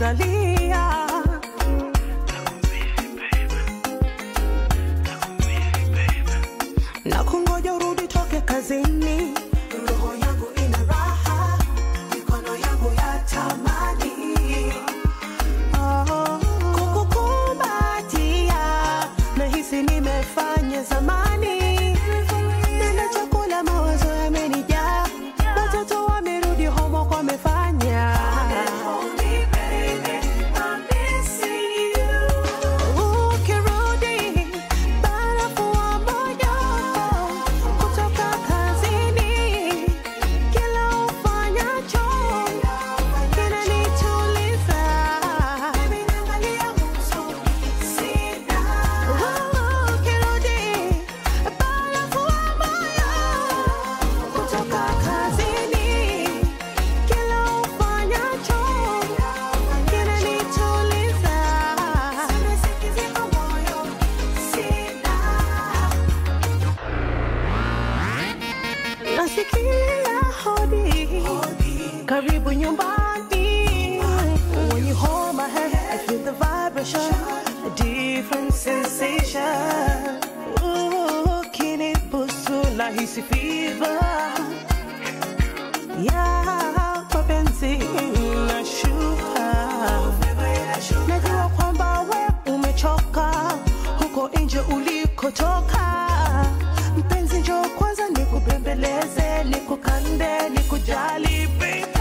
nalia na kungoja urudi toke kazini roho yangu ina raha mikono yangu ya tamani oh, kukukumbatia nahisi nimefanya zamani nina chakula mawazo yamenijaa watoto wamerudi homework wamefanya Ukirudi, barafu wa moyo kutoka kazini, kila ufanyacho kinanituliza. Ukirudi, barafu wa moyo kutoka kazini, kila ufanyacho kinanituliza. Nasikia hodi, karibu nyumbani. When you hold my hand, I feel the vibration, a different sensation. Ooh, kinibusu nahisi fever. Yeah, mapenzi nashuka. Najua kwamba we umechoka huko nje ulikotoka. Mpenzi, njoo kwanza nikubembeleze, nikukande, nikujali baby.